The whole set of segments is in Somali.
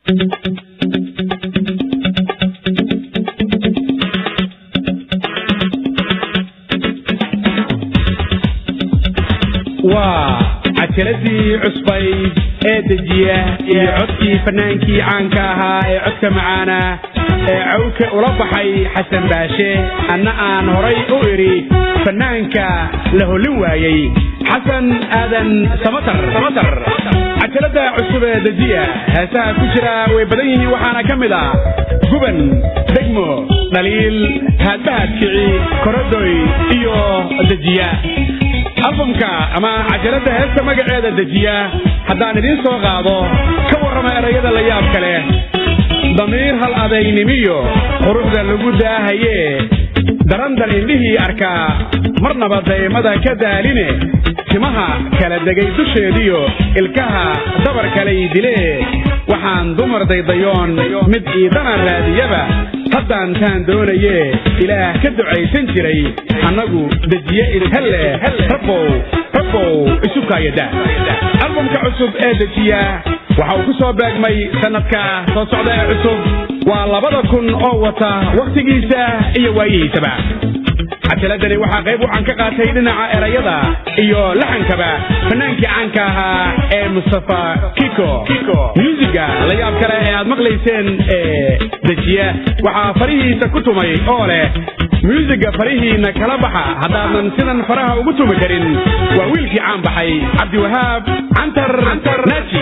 waa cajaladii cusbayd ee dejiya iyo codkii fannaankii caanka ahaa ee codka macaana ee cawka ula baxay xasan baashe anna aan horay u idhi fannaanka la hollin waayey xasan aadan samatar cajalada cusub ee dejiya heesaha ku jira way badan yihiin waxaana ka mid ah guban degmo dhaliil haadbahad kici korodoy iyo dejiya albamka ama cajalada heesta magaceeda dejiya haddaan idiin soo qaado ka warrama erayada la yaabka leh damiir hal adeegnimiyo quruxda lagu daahayee darandal indhihii arkaa marnaba daymada ka daaline timaha kala degay dusheediyo ilkaha dabar kalay dilee waxaan dumar daydayoon mid iidana raadiyaba haddaan taan doonayee ilaah ka ducaysan jiray annagu dejiye idinhalle rabbow rabbow isu kaayada albamka cusub ee dejiya waxa uu ku soo beegmay sannadka soo socda ee cusub waa labada kun oo wata wakhtigiisa iyo waayihiisaba cajaladani waxaa qayb wacan ka qaatay dhinaca erayada iyo laxankaba fannaankii caanka ahaa ee mustafa kiko muusiga la yaab kale ee aad maqlayseen ee dejiya waxaa farihiisa ku tumay oo leh muusiga farihiinna kala baxa haddaadan sidan faraha ugu tumi karin waa wiilkii caan baxay cabdiwahaab cantar naaji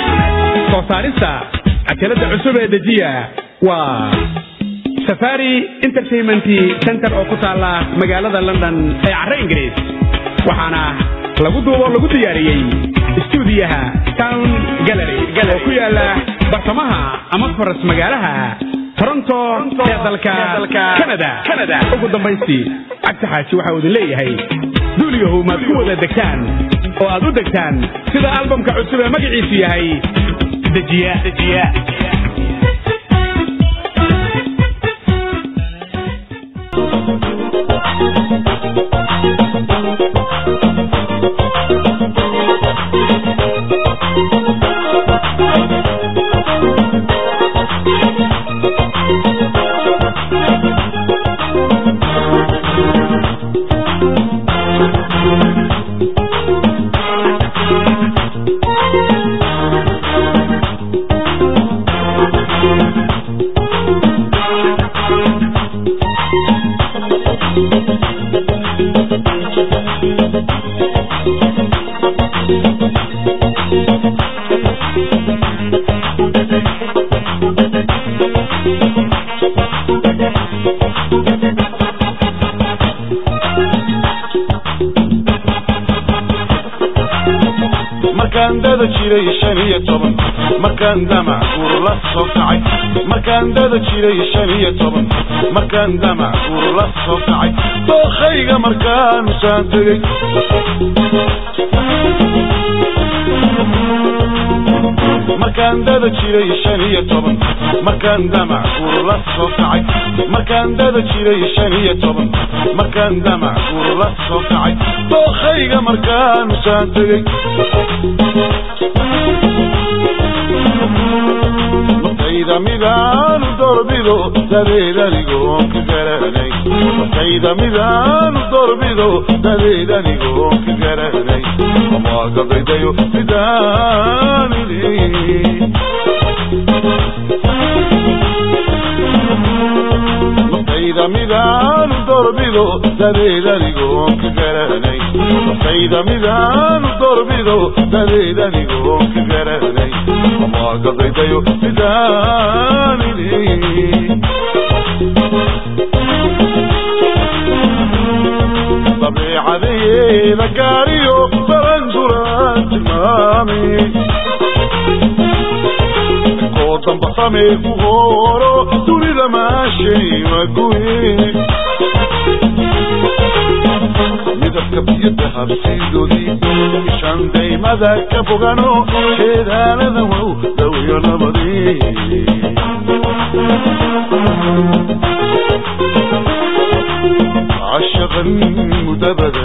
soo saarista cajalada cusub ee dejiya waa safari entertainment center oo ku taalla magaalada london ee carre ingiriis waxaana lagu duubo lagu diyaariyey stuudiyaha town gallery oo ku yaala bartamaha ama faras magaalaha toronto ee dalka canada ugu dambaystii cabdi xaaji waxa uu idin leeyahay duuliyahow maad ku wada degtaan oo aad u degtaan sida albamka cusub ee magaciisu yahay dejiya markaan dada jiray shan iyo toban markaan damac uur la soo kacay markaan dada jiray shan iyo toban markaan damac uur la soo kacay dookhayga markaanu saan tegey markaan dada jiray shan iyo toban markaan damac uur la soo kacay markaan dada jiray shan iyo toban markaan damac uur la soo kacay dookhayga markaanu saan tegey markayda midaanu dorbido dadeed anigoon ka garanay markayda midaanu dorbido dadeed anigoon ka garanay amaaga daydayo midaanini markayda midaanu dorbido dadeed anigoon ka garanay markayda midaanu dorbido dadeed anigoon ka garanay amaaga daydayo midaanini dabeecadeeda gaariyo baranduran tilmaami koo damba samee ku horo dunida maashay maguye midabka biyada habsiidoodii ishaan daymada ka fogano jeedaalada wow dawiyo nabadii عشقا مدبدا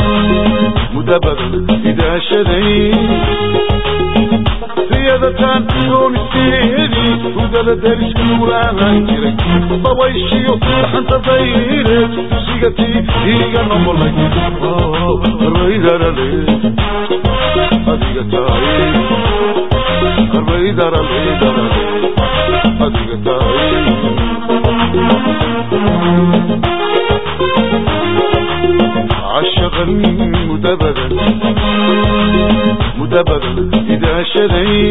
مدبدا إذا شذي سيادة doonisteedii hurdada dariskuulaahaan jiray dabayshiyo dhaxanta dayreed dusigatii iiga noqolay qarbaydarale adiga tahay qarbaydarale darale adiga tahay عشقا مدبدا مدبدا إذا شذي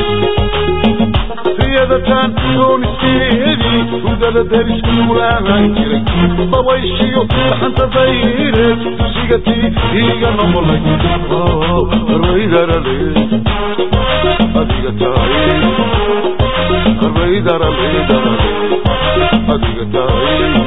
سيادتان دون السيدي ودل دارس كولاها جري ضويشيو حنت ضيرت تسيقتي هيغا نمولك الريدر لي أديك تاي الريدر لي أديك تاي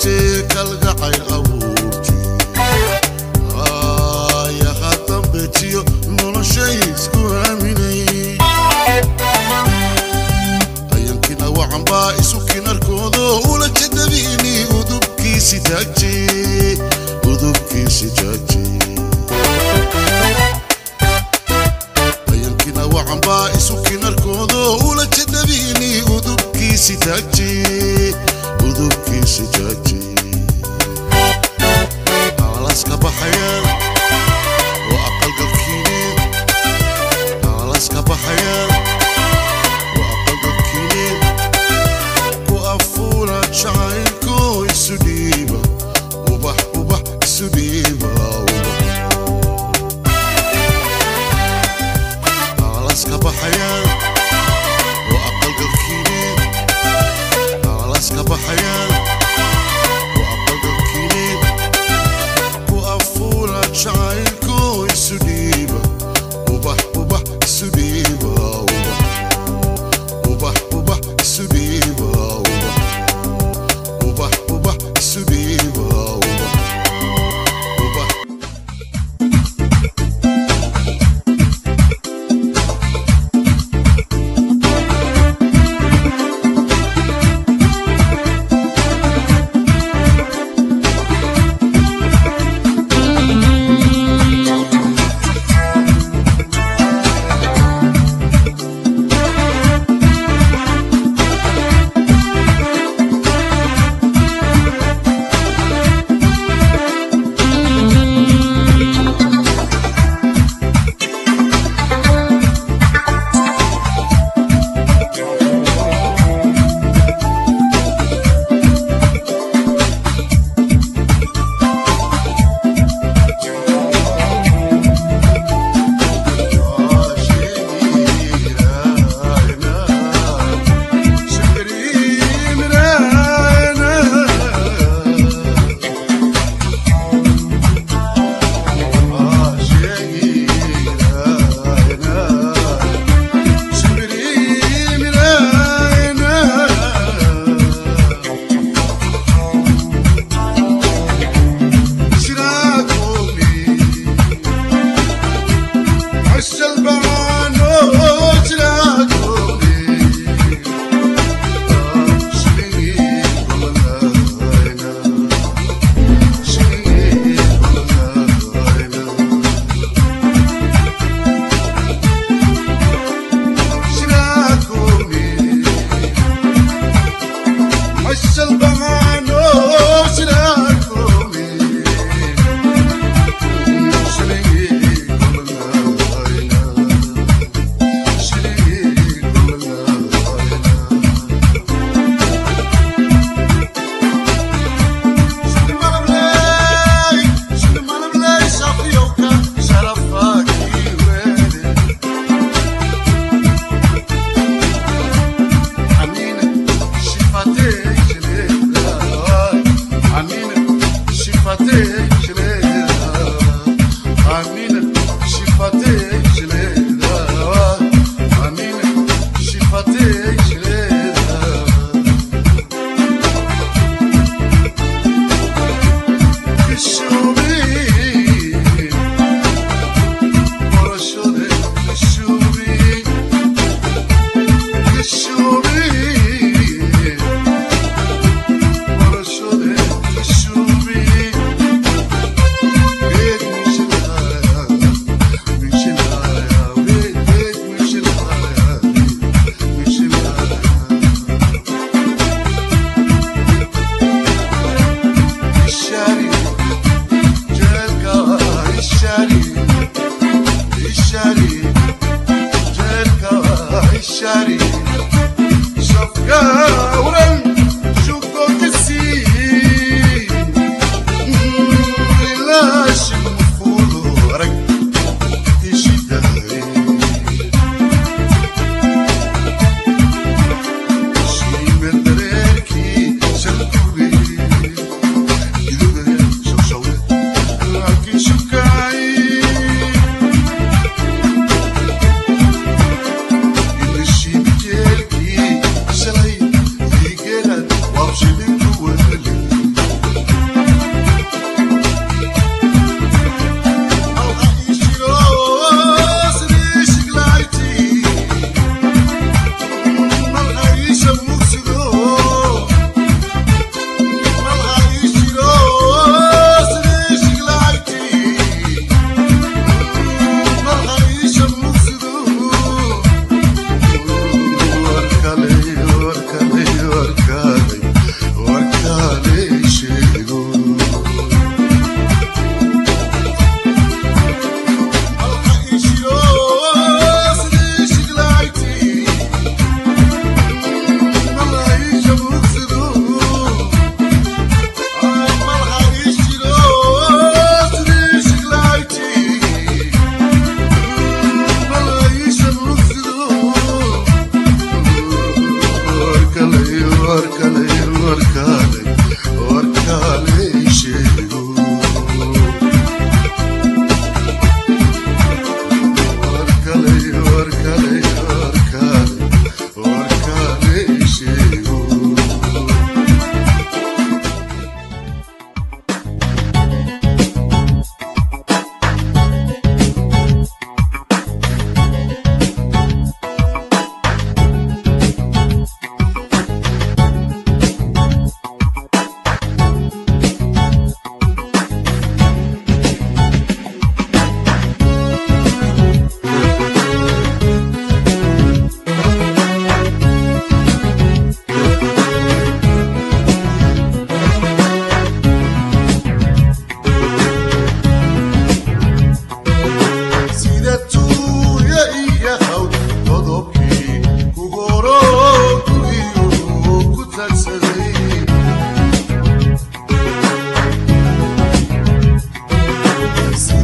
adeegtee kalgacayl abuurtee aayaha dambeetiyo noloshay isku aaminay ayankina wacanbaa isu kinarkoodo ula jadabiini udubkiisi taagtee udubkiisi taagtee ayankina wacanbaa isu kinarkoodo ula jadabiini udubkiisi taagtee udubkiisi taagtee alaska baxayaan oo aqalgalkiineen alaska baxayaan oo aqalgalkiineen ku afuula jacaylko isu dhiiba ubax ubax isu dhiiba ubax alaska baxayaan oo aqalgalkiineen alaska baxayaan oo aqalgalkiineen ku afuula jacaylko isu dhiiba ubax ubax isu dhiiba ubax ubax ubax isu dhiiba ubax ubax ubax isu dhiiba ubax ubax Shubi,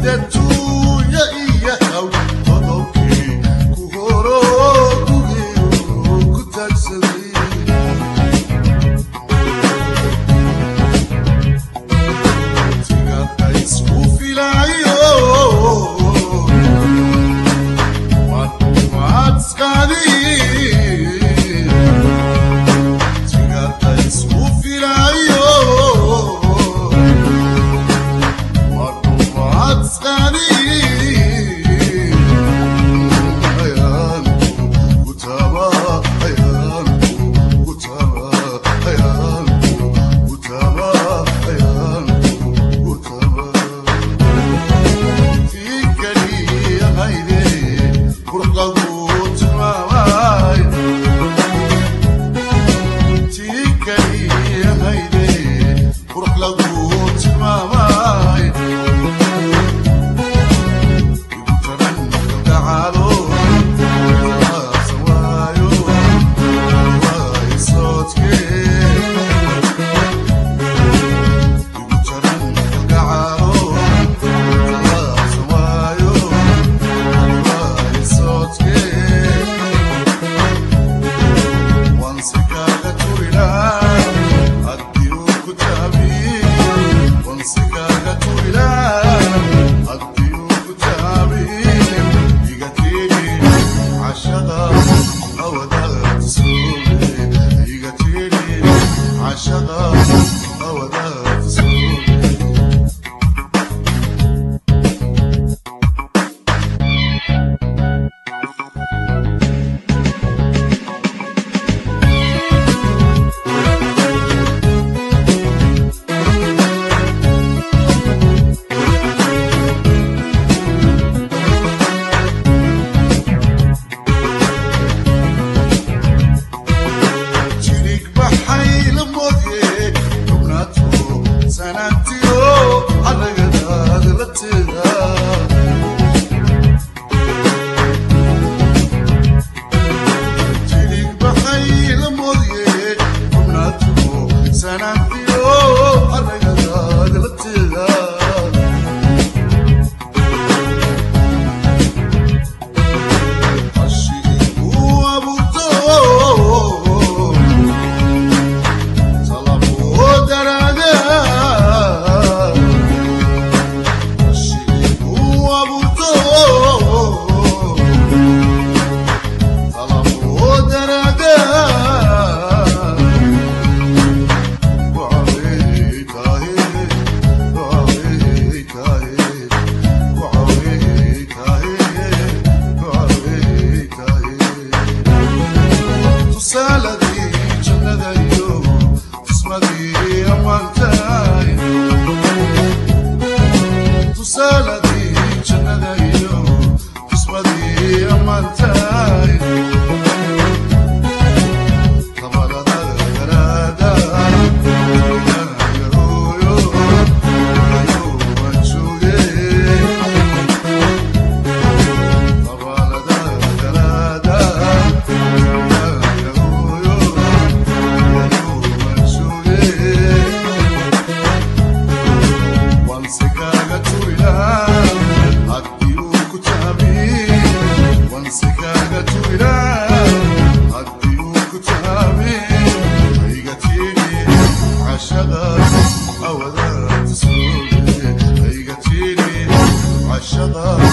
عشقا